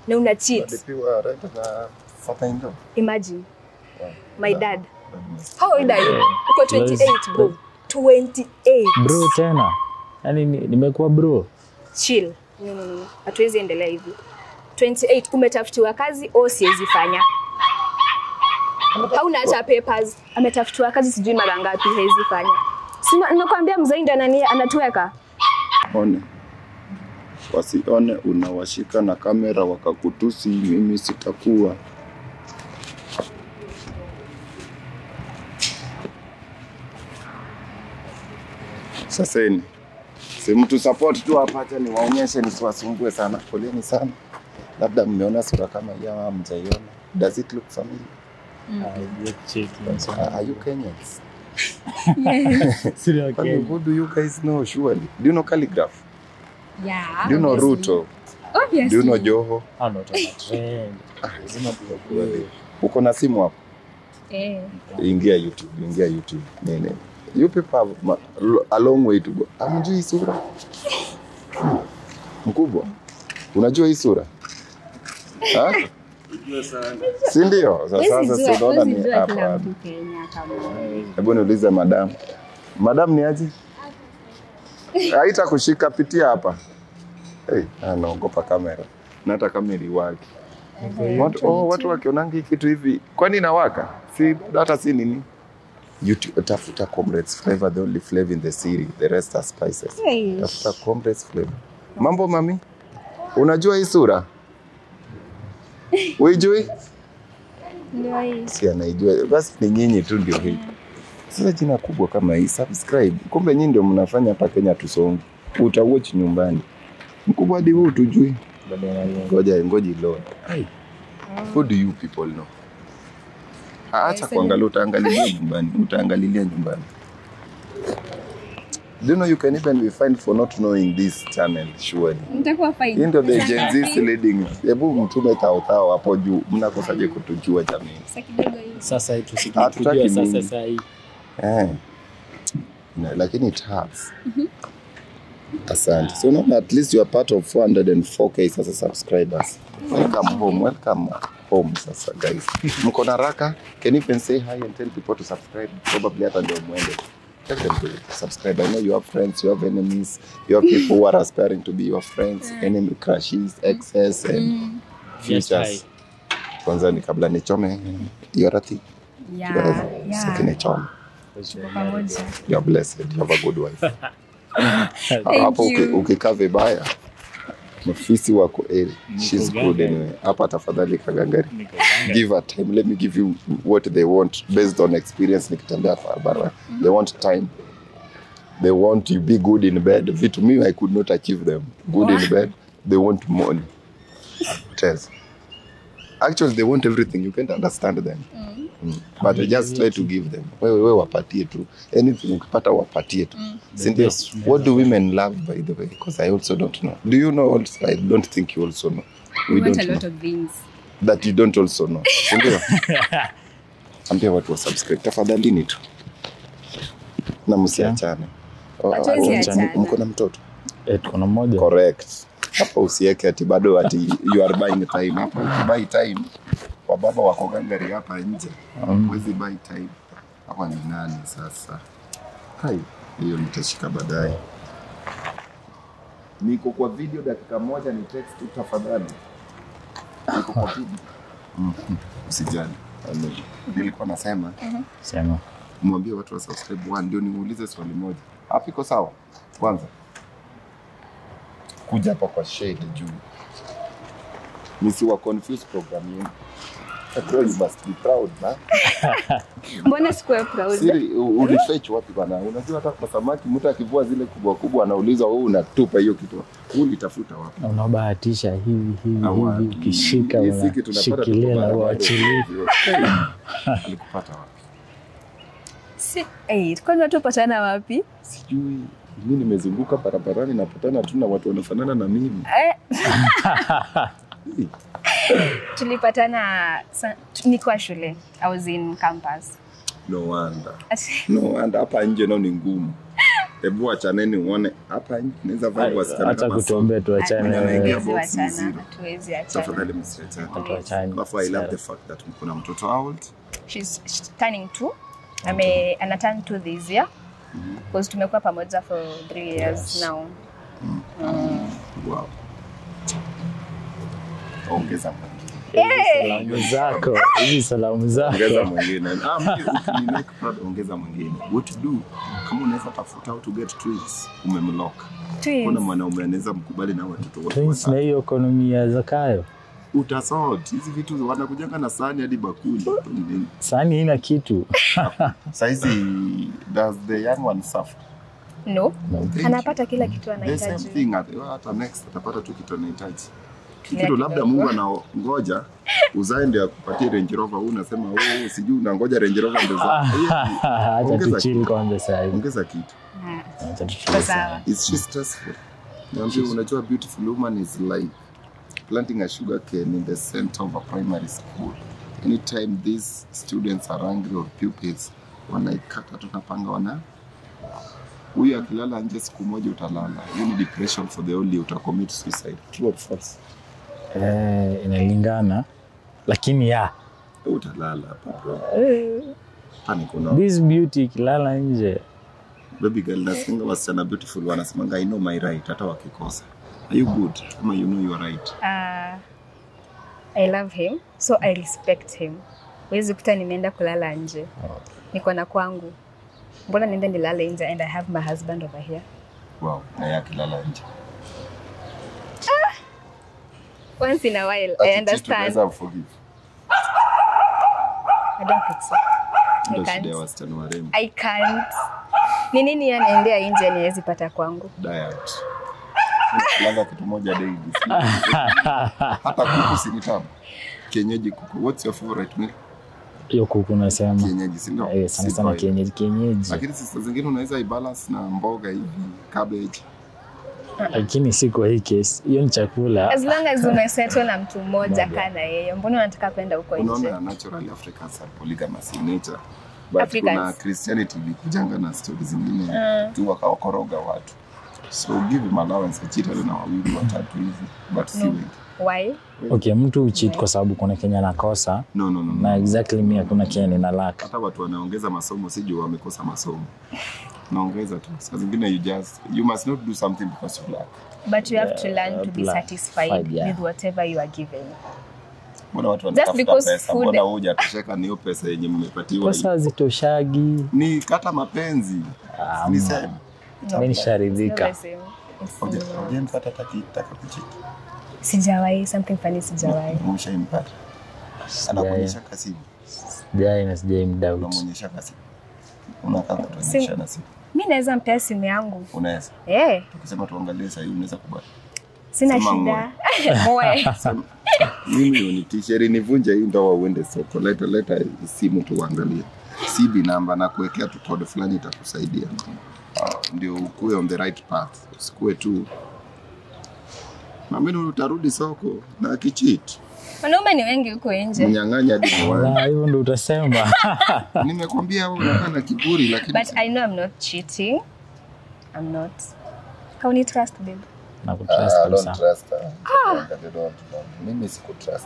na una cheat. Nalipiwa rent na father-in-law. Imagine Wow. my That- dad. that must- How old are you? Uko 28 bro. 28. bro tena yaani ni- nimekuwa bro Chill. No, no, no. Hatuwezi endelea hivi. 28 umetafutiwa kazi au siwezi fanya. Hauna hata papers. Ametafutiwa kazi sijui mara ngapi hawezi fanya. Si nakwambia mzee ndo anani anatuweka. one wasione unawashika na kamera wakakutusi, mimi sitakuwa. Saseni si mtu support tu hapa, acha niwaonyeshe, nisiwasumbue sana. Poleni sana, labda mmeona sura kama hii ama mjaiona. Does it look familiar? Uh, are you Kenyans? Kwani who do you guys know surely? Do you know calligraph? Yeah. Do you know obviously. Ruto? Obviously. Do you know Joho? Hao ndo tuna trend. Ah, lazima tuwakuwe. Uko na simu hapo? Eh. Ingia YouTube, ingia YouTube. Nene. You people have ma- a long way to go. Amjui hii sura? Mkubwa. Unajua hii sura? Ha? Si ndio? Sasa Huwezi sasa jua- si unaona huwezi ni jua kila hapa. mtu Kenya kama Hebu niulize madam. Madam ni aje? Haita kushika pitia hapa. Hey, anaogopa kamera. Na hata kamera iwaki. Watu, oh, watu wakionangi kitu hivi, kwani inawaka? Si hata si nini? YouTube, tafuta Comrades flavor, the only flavor in the city, the rest are spices. Hey. Tafuta Comrades flavor. Mambo mami, unajua hii sura? Uijui? Ndio hii. Si anaijua, basi ni nyinyi tu ndio hii. Sasa jina kubwa kama hii, subscribe. Kumbe nyinyi ndio mnafanya hapa Kenya tusonge. Utawatch nyumbani. Mkubwa hadi wewe utujui. Ngoja ngoja load. Ai. Who do you people know? Acha kuangalia, utaangalilia nyumbani, utaangalilia nyumbani. Do you know you can even be fined for not knowing this channel surely. Nitakuwa fine. Hii ndio the Gen Z leading. Hebu mtume tao tao hapo juu, mnakosaje kutujua jamii? Sasa kidogo hii. sasa hii Hatutaki tusikujua sasa mingi. sasa hii Eh. Na, lakini it hurts. Asante. So now at least you are part of 404k sasa subscribers. Welcome home. Welcome home sasa guys. Mko na raka? Can you even say hi and tell people to subscribe? Probably hata ndio mwende. Tell them to subscribe. I know you have friends, you have enemies, you have people who are aspiring to be your friends, enemy crushes, exes and Yes, futures. hi. Kwanza ni kabla nichome hiyo rati. Yeah. Sasa Yeah. kinichome. Pamoja. You are blessed. You have a good wife. Thank hapo uki- you. ukikaa vibaya mafisi wako eh, she's good gangari. anyway. Hapa tafadhali kagangari, Niko ganga. give her time. Let me give you what they want based on experience. Nikitembea barabara, they want time. They want you be good in bed. Vitu mimi I could not achieve them. Good in bed. They want money. Test. Actually, they want everything. You can't understand them. Mm. But I just try to give them. Wewe wewe wapatie tu. Anything ukipata wapatie tu. Si ndio? best What do women love by the way? Because I also don't know. Do you know also? I don't think you also know. We We want don't a lot know. of things. That you don't also know. Si ndio? Ambia watu wa subscribe. Tafadhalini tu. Na msiachane. Oh, Hatuwezi oh, achana. Mko na mtoto? Eh, tuko na mmoja Correct. Hapa usiweke ati bado ati you are buying time. Hapa ukibuy time wababa wako gangari hapa nje. Mm. Huwezi buy time. Hapa ni nani sasa? Hai, hiyo nitashika baadaye. Niko kwa video dakika moja ni text tu tafadhali. Niko kwa video. Mhm. Usijali. Amen. Nilikuwa nasema sema mwambie watu wa subscribe one, ndio niulize swali moja. Hapo iko sawa? Kwanza kuja hapa kwa shade juu, nisiwa confuse program yenu. After all, you must be proud man. Mbona sikuwe proud? Siri, u- ulifetch wapi bana? Unajua hata kwa samaki mtu akivua zile kubwa kubwa anaulizwa wewe unatupa hiyo kitu. Uliitafuta wapi? na unabahatisha hivi hivi Awa, hivi ukishika hii siki tunapata unashikilia tuko na barabara. uachilie Alikupata wapi? Si, eh, kwani watu patana wapi? Sijui. Mimi nimezunguka barabarani napatana tu na watu wanafanana na mimi. Eh, Hii. tulipatana sa- tu- nikiwa shule. I was in campus. No wonder. Ati- No wonder hapa nje nao ni ngumu. Hebu achaneni uone hapa nje naweza vaa wasichana Acha kama kutuombea tuachane Mwenye wewe. anaingia Hatuwezi box ni wachana, zero. hatuwezi achana. tafadhali msiachane. Tuachane. Alafu I love the fact that mko na mtoto how old? She's she's turning two. Ame ana turn two this year. Because tumekuwa pamoja for three years Yes. now. Wow. Ongeza mwingine. Salamu zako, hizi salamu Ongeza zako. mwingine. Ah, mimi ukinimake proud ongeza mwingine. What to do? Kama unaweza tafuta how to get twins, umemlock. Kuna Twins. mwanaume anaweza mkubali na watoto wote Twins na watatu. hiyo ekonomi ya Zakayo. Utasort. Hizi vitu wanakujanga na sahani hadi bakuli. Sani ina kitu. Saizi does the young one suffer? No. Thank Anapata kila kitu The same anahitaji. thing at- hata next atapata tu kitu anahitaji. Kila Kitu labda kidogo. Mungu anangoja uzae ndio akupatie Range Rover, wewe unasema oh, sijui unangoja Range Rover ndio za. Acha Ongeza tuchill kitu. kwanza sasa hivi. Ongeza kitu. Ah, Acha Kwa tuchill sawa. sana. Is she stressful? Niambie, unajua beautiful woman is like planting a sugar cane in the center of a primary school. Anytime these students are angry or pupils, wanaikata tunapanga wana huyu akilala nje siku moja utalala. Hiyo ni depression for the whole year, utacommit suicide. True or false? Eh, inalingana. Lakini ya, Utalala hapa bro. Hapa kuna this beauty ikilala nje. baby girl nasinga wasichana beautiful wanasemanga I know my right hata wakikosa. Are you good? Kama you know you are right. Ah, I love him so I respect him. Huwezi kuta nimeenda kulala nje, niko na kwangu. Mbona niende nilale nje and I have my husband over here? Wow, na yeye akilala nje. Once in a while, I Ati understand. tunaweza forgive. I don't think so. I Ndio shida ya can't. wasichana warembo. I can't. Ni nini yanaendea nje niwezi pata kwangu? Diet. Kulanga kitu moja daily. si- Hata kuku si ni tamu. Kienyeji kuku. What's your favorite meal? Hiyo kuku nasema. Kienyeji si ndio? Eh, sana Si sana boiled. kienyeji kienyeji. Lakini sasa zingine unaweza ibalance na mboga hivi, cabbage. Lakini si kwa hii case. Hiyo ni chakula. As long as umesettle na mtu mmoja Moja. kaa na yeye, mbona unataka kwenda huko nje? Unaona naturally Africans are polygamous in nature. But Africans. kuna Christianity ilikujanga na stories zingine tu wakawakoroga watu. So give him allowance achitane na wawili watatu hivi but si No. wengi. Why? Okay, mtu ucheat kwa sababu kuna Kenya nakosa No, no, no, no. na exactly mimi hakuna Kenya nina lack. hata watu wanaongeza masomo si juu wamekosa masomo naongeza tu saa zingine you just you must not do something because you lack But you have to learn to be Yeah, satisfied yeah. with whatever you are given. mbona watu Just wanatafuta because pesa food- mbona wewe hujatosheka ni hiyo pesa yenye mmepatiwa Pesa hazitoshagi. ni kata mapenzi Ah, ni mm. sema Mimi It's not nisharidhika. the same. It's Hoja- similar. hujempata hata kitaka kuchiti Sijawahi, something funny sijawahi. umeshaimpata anakuonyesha kasimu Sijai na sijai mdoubt. unamwonyesha kasimu unakaa kutuonyesha na simu Mi naweza mpea simu yangu. unaweza Eh, tukisema tuangalie sahii unaweza kubali sina Sema shida. Moe. mimi unitisheri nivunje hii ndoa uende soko leta leta simu tuangalie CB namba na kuwekea tu code fulani itakusaidia uh, ndio ukuwe on the right path usikue tu mamini utarudi soko na kichit Wanaume ni wengi huko nje. mnyang'anya hadi moyo. Ah, hivyo ndo utasema. nimekwambia wewe unakaa na kiburi lakini But I know I'm not cheating. I'm not. Hauni trust babe. na kutrust Ah, don't kabisa. trust her. Don't, don't, don't. mimi sikutrust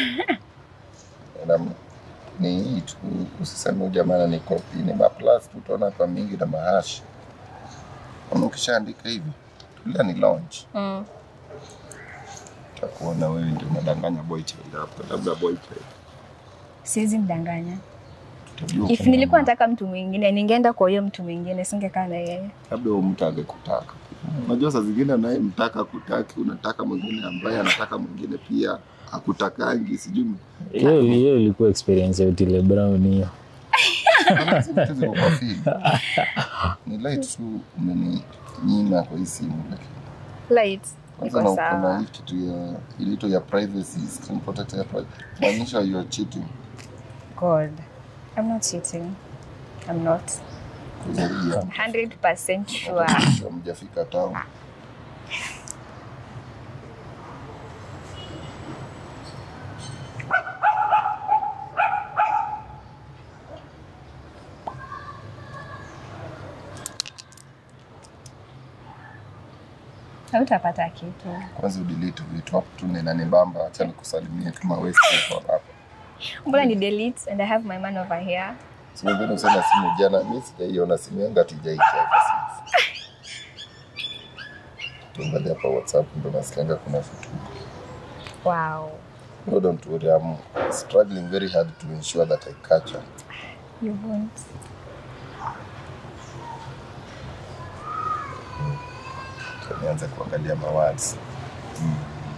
Na- ni hii tu usiseme huyu jamaa ni kopi ni maplus tu utaona kwa mingi na mahashi Ona ukishaandika hivi tulia ni launch Mm. takuona wewe ndio unadanganya boy child hapo labda boyfriend Siwezi mdanganya. tutajua If nilikuwa nataka mtu mwingine, ningeenda kwa huyo mtu mwingine, singekaa na yeye. labda huyo mtu angekutaka unajua saa zingine unayemtaka kutaki unataka mwingine ambaye anataka mwingine pia akutakangi sijui Hiyo hiyo ilikuwa experience ya Otile Brown hiyo. Kama hizi vitu ziko kwa feed. ni light tu umeninyima kwa hii simu lakini Light. kwanza Iko na kuna sawa. hii kitu ya inaitwa ya privacy screen protector ya privacy maanisha you are cheating God. I'm not cheating. I'm not. kuzalia 100% sure. mjafika town hautapata kitu. Kwanza udelete vitu hapo tu na inanibamba, acha nikusalimie kama wewe sio hapa. Mbona ni delete and I have my man over here. Sio vile usema simu jana, mimi sijaiona simu yangu hatijaisha hapa sasa. Tuangalia hapa WhatsApp ndo nasikianga kuna vitu. Wow. No, don't worry, I'm struggling very hard to ensure that I catch her. You won't. So, nianze kuangalia mawads. Mm.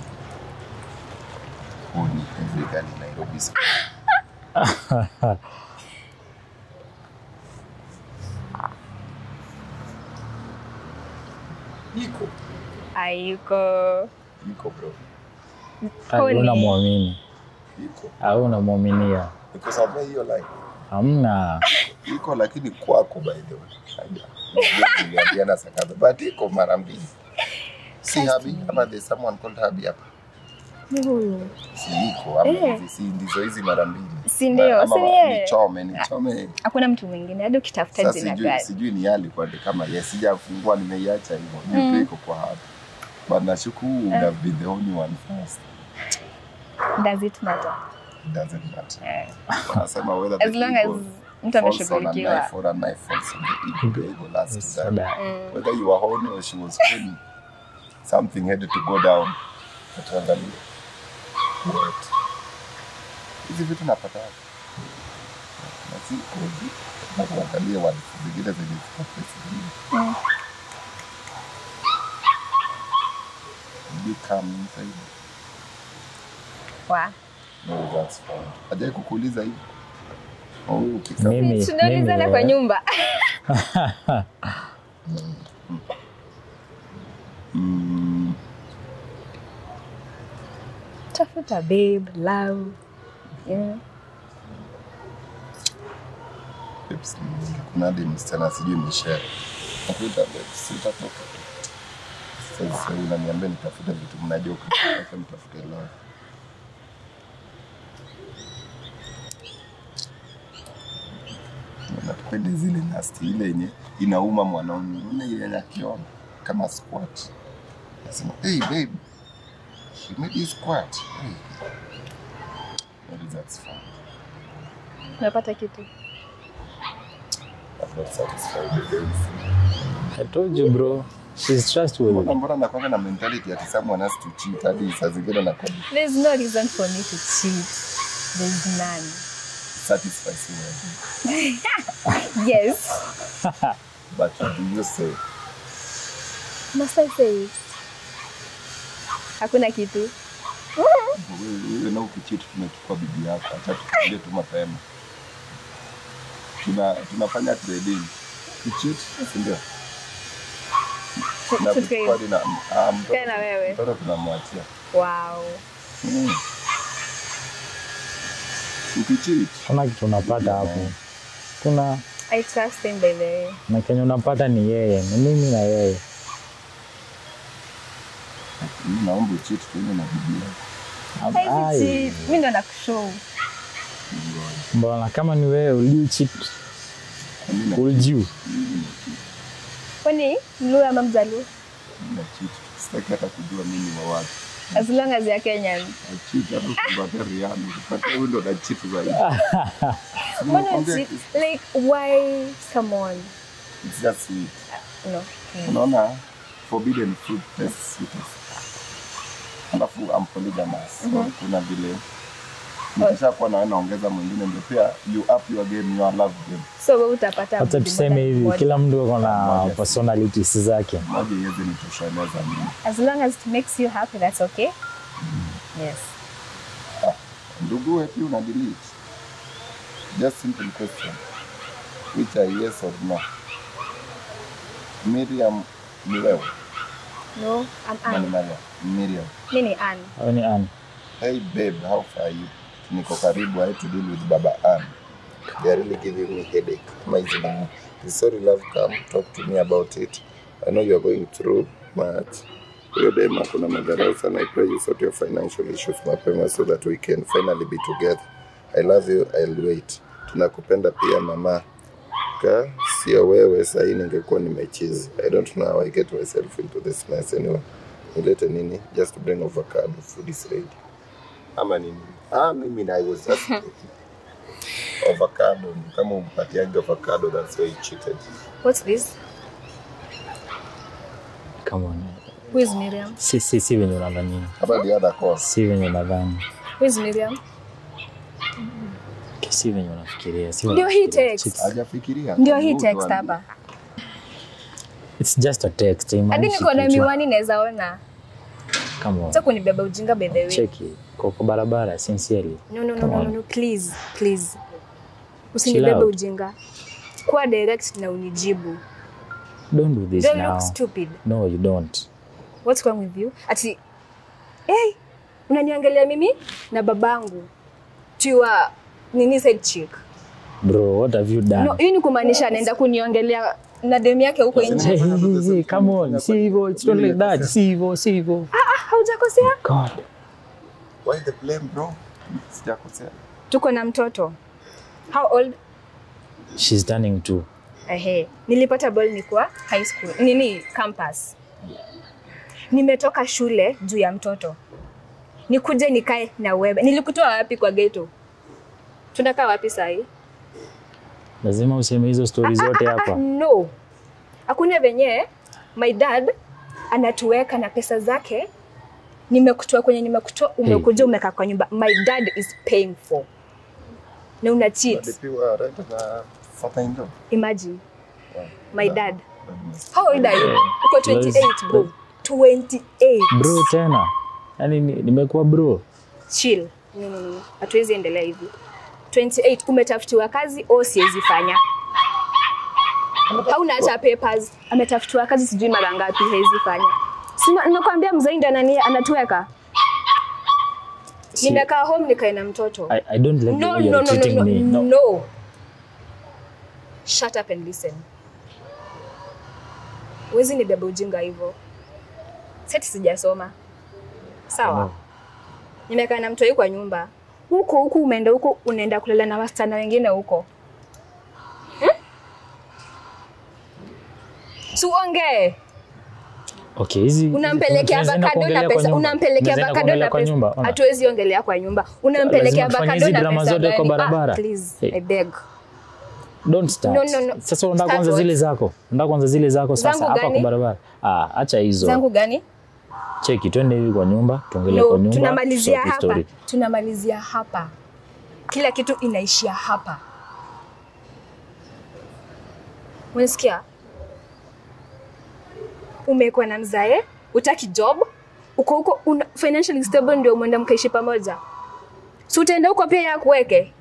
Huu ni every girl in Nairobi. Iko, Aiko. iko bro. Pole. Hauna muamini, Iko. hauna muaminia, Because I've hiyo line. hamna. iko lakini kwako by the way Haja. Niliambiana sakata but iko mara mbili si habi ama there's someone called habi hapa Ni huyu. si iko ama Eh. hizi si ndizo hizi mara mbili Si ndio? Ama Si ni yeye? nichome nichome Hakuna mtu mwingine hadi ukitafuta sasa jina sijui gani. sijui ni yali kwa kama yes sijafungua nimeiacha hivyo mm. iko kwa hapa but nashuku would have been the only one first Does it matter? it doesn't matter Eh. wanasema whether the As long as eagle mtu falls on a ameshughulikiwa. knife or a knife falls on the eagle, the eagle has to die. Sada. whether you were horny or she was horny, something had to go down. Tuangalie. What? Hizi vitu napata wapi? Na si kozi. Na kuangalia watu zingine zenye ziko pesa zingine. Did you come inside? Wa. No, that's fine. Hajai kukuuliza hivi? Oh, ukika. Mimi, Tunaulizana mimi, kwa eh, nyumba. Mm, Tafuta babe, love. Yeah. babes ni mingi. Kuna hadi msichana sijui Michelle. Nakuita babes, sitatoka tu. Sasa sasa unaniambia nitafute vitu mnajoka. Acha mtafute love. Napenda zile nasti ile yenye inauma mwanaume. Unaona ile yenye akiona kama squat. Nasema, "Hey babe, you made you squat." Hey. Maybe that's fine. Unapata kitu. I'm not satisfied with this. I told you bro, she's trustworthy. Mbona mbona nakwanga na mentality ati someone has to cheat hadi saa zingine na There's no reason for me to cheat. There's none. satisfy someone. Yes. But do you say Must I say it? Hakuna kitu. wewe wewe na ukicheat tumechukua bibi yako, acha tukwambie tu mapema. Tuna tunafanya trading. Kucheat, si ndio? Na Tutrade. kuchukua hadi na ah, mtoto- Tena wewe. Mtoto tunamwachia. Wow. Mm. Ukicheat, Kuna kitu unapata hapo, kuna I trust him by the way. na kenye unapata ni yeye, ni mimi na yeye. mimi naomba ucheat tuende na bibi yako. Ai, Hizi cheat. Mimi ndo nakushow. Mbona kama ni wewe will you cheat? Mimi na Will you? Kwani Mluya ama Mjaluo? mimi na cheat. Sitaki hata kujua mimi wa wapi. As long as you're Kenyan. cheat hata ukipatia Rihanna, ukipatia huyo ndo na cheat zaidi. Mbona Nimekwambia cheat? Like why someone? It's just sweet. No. Unaona forbidden fruit tastes sweetest. Alafu I'm polygamous. So kuna vile nikisha kuwa nawe naongeza mwingine ndio pia you up your game, your love game. So wewe utapata Hata mtu tuseme mmoja hivi, mmoja. kila mtu ako na Moja. personalities zake. Moja iweze nitosheleza mimi. As long as it makes you happy, that's okay. Yes. Ndugu wewe pia una delete. Just simple question. Which are yes or no? Miriam ni wewe. No, I'm Ama ni Anne. Mariam? Miriam. Mimi ni Anne. Au ni Ann? Hey babe, how far are you? Niko karibu, I have to deal with Baba Ann. They are really giving me headache. Kama hizi na sorry love, come talk to me about it. I know you are going through, but huyo dem kuna madharau sana. I pray you sort your financial issues mapema so that we can finally be together. I love you, I'll wait. Tunakupenda pia mama. Ka sio wewe sahii ningekuwa nimechizi. I don't know how I get myself into this mess anyway. nilete nini just to bring avocado food is ready ama nini ah mimi I was just avocado kama umpatiaga avocado that's why he cheated What's this? Come on. Who is Miriam? Si, si, si venye unadhani. hapa the other course Si venye unadhani. Who is Miriam? Okay, Si venye unafikiria. Si venye Ndio hii unafikiria. text. Chicks. hajafikiria Ndio hii Mtu text ame- hapa. It's just a text. Hadi haimaanishi niko na kitu. miwani naweza ona. Come on. Sasa kunibeba ujinga by the way. Cheki. Kwa kwa barabara sincerely. No, no, no, Come no, on. no, no, please, please. Usinibebe out. ujinga. Kuwa direct na unijibu. Don't do this Do I now. look stupid? No, you don't. What's wrong with you? Ati, hey, unaniangalia mimi na babangu. Tiwa, nini side chick. Bro, what have you done? No, hii ni kumaanisha anaenda kuniongelea Na demu yake huko nje. Hey, hey, hey, hey, come on. Si hivyo. It's not like that. Si hivyo. Si hivyo. Ah, haujakosea? God. why the blame bro sijakosea Tuko na mtoto. How old? She's turning two. Ehe, nilipata ball nikuwa high school. Nini campus. Nimetoka shule juu ya mtoto. Nikuje nikae na wewe. Nilikutoa wapi kwa ghetto? Tunakaa wapi sahi? Lazima useme hizo stori zote Ah, ah, hapa. no. Hakuna venye my dad anatuweka na pesa zake. Nimekutoa kwenye nimekutoa, umekuja umekaa kwa nyumba. My dad is paying for. Na una cheat. alipiwa rent na father in law Imagine. My dad. How old are you? Uko Let's- 28 bro. 28. Bro tena. Yaani ni- nimekuwa bro. Chill. No, no, no. Hatuwezi endelea hivi. 28 umetafutiwa kazi au siwezi fanya. Hauna hata papers. ametafutiwa kazi sijui mara ngapi hawezi fanya. Sina nakwambia mzee ndiye anani anatuweka. Si- Nimekaa home nikae na mtoto. I, I don't like the No, way no, you're no, no, treating no, me. No. no. Shut up and listen. Wezi nibebe ujinga hivyo. Seti sijasoma. Sawa. No. Nimekaa na mtoi kwa nyumba. Huku huku umeenda huku unaenda kulala na wasichana wengine huko. Tuongee. Okay, hizi Unampelekea tunaweza enda avocado kuongelea na kwa pesa. nyumba. Unampelekea Tunaweza enda avocado kuongelea na kwa pesa. nyumba. Ona. Hatuwezi ongelea kwa nyumba. Unampelekea Lazima tufanye avocado hizi na drama pesa zote kwa gani? barabara. Ah, please, Hey. I beg. Don't start. No, no, no. Sasa unataka Start kwanza what? zile zako. Unataka kwanza zile zako sasa Zangu hapa gani? kwa barabara. Ah, acha hizo. Zangu gani? Cheki twende hivi kwa nyumba, tuongelee No, kwa nyumba. tunamalizia tusolve hapa. story. Tunamalizia hapa. Kila kitu inaishia hapa. Unasikia? Umekuwa na mzae, utaki job, uko huko una, financially stable ndio mwenda mkaishi pamoja. Si utaenda huko pia ya kuweke.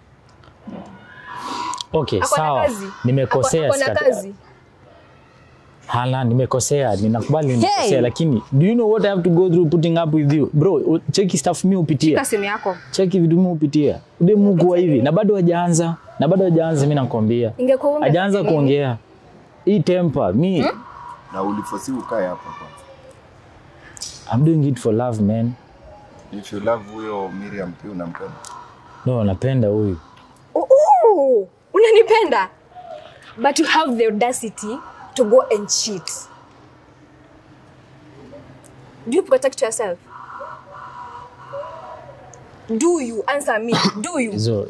Okay, Ako na sawa. kazi. Nimekosea Ako- ako na sikata- kazi. Hala, nimekosea, ninakubali nimekosea, Hey! lakini do you know what I have to go through putting up with you? Bro, u- cheki stuff mi upitia. Shika simu yako. Cheki vitu mi upitia. Ude Mungu wa hivi na bado hajaanza. Na bado hajaanza mimi nakwambia. Ingekuwa ume- Hajaanza kuongea. Hii temper mi na ulifosi ukae hapa kwanza I'm doing it for love man. if you love huyo Miriam pia unampenda No, napenda huyu. Oh, oh, unanipenda but you have the audacity to go and cheat do you protect yourself do you answer me do you Hizo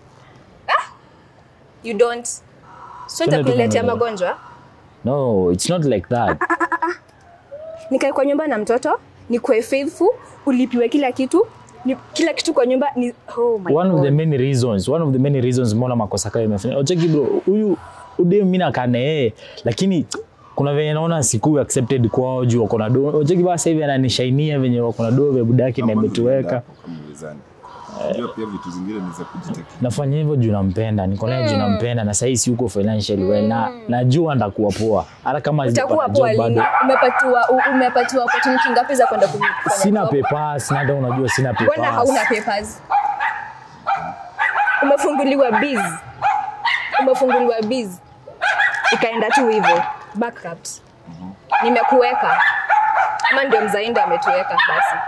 you don't so Twende itakuletea tukaongelea. magonjwa No, it's not like that. Nikae kwa nyumba na mtoto, nikuwe faithful, ulipiwe kila kitu, ni, kila kitu kwa nyumba ni oh my one God. of the many reasons one of the many reasons mbona makosa kayo imefanya ocheki bro huyu ude mimi nakaa na yeye lakini kuna venye naona siku accepted kwao juu wako na do ocheki basi sasa hivi ananishainia venye wako na do vya budaki na Kama imetuweka hapo kama uwezani. Unajua pia vitu zingine ni za kujitetea. nafanya hivyo juu nampenda niko naye juu nampenda na sasa si uko financially well na najua ndakuwa poa hata kama utakuwa sijapata poa job lini bado umepatiwa u- umepatiwa opportunity ngapi za kwenda kufanya sina job? papers na hata unajua sina mbona hauna papers papers umefunguliwa biz umefunguliwa biz ikaenda tu hivyo bankrupt nimekuweka ama ndio mzainda ametuweka basi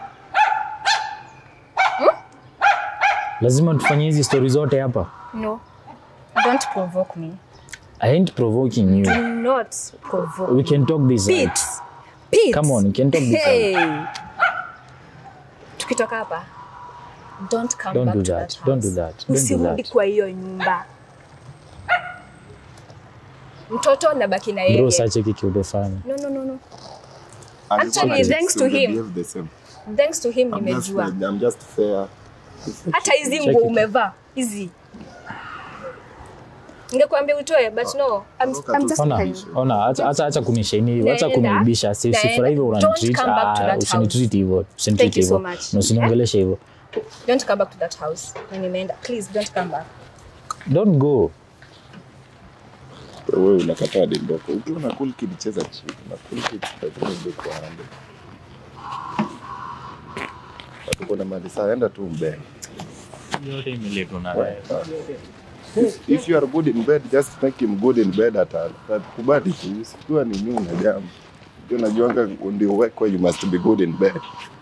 lazima tufanye hizi story zote hapa no don't provoke me i ain't provoking you do not provoke we can talk this out. Pete. Pete. it. Come on, you can talk this Hey. Tukitoka hapa. Don't come Don't back do to that. that. Don't do house. that. Don't do Usirudi that. kwa hiyo nyumba. Mtoto nabaki na yeye. bro sacheki kiudefanya No, no, no, no. Alikuwa Actually, na thanks chicks to and they him. behave the same. Thanks to him I'm just, nimejua. I'm just fair. Hata hizi Check nguo it. umevaa hizi. Ningekuambia utoe but no. I'm, I'm just ona telling you. ona acha acha acha kunishaini hivyo acha Naenda. kuniibisha si Naenda. sifura hivyo Don't unanitreat come back to ah that usinitreat hivyo usinitreat Thank you so hivyo much. na usiniongeleshe hivyo Don't come back to that house. Na nimeenda. Please don't come back. don't go Wewe unakataa demboko. Ukiwa na cool kid cheza chini. Na cool kid lazima ndio kwa hande. Watu kuna mali saa enda tu mbele. yote imeletwa na If, if you are good in bed, just make him good in bed at all. Kubali tu, usikiwa ni nini na jambo. Ndio najuanga ndio work where you must be good in bed.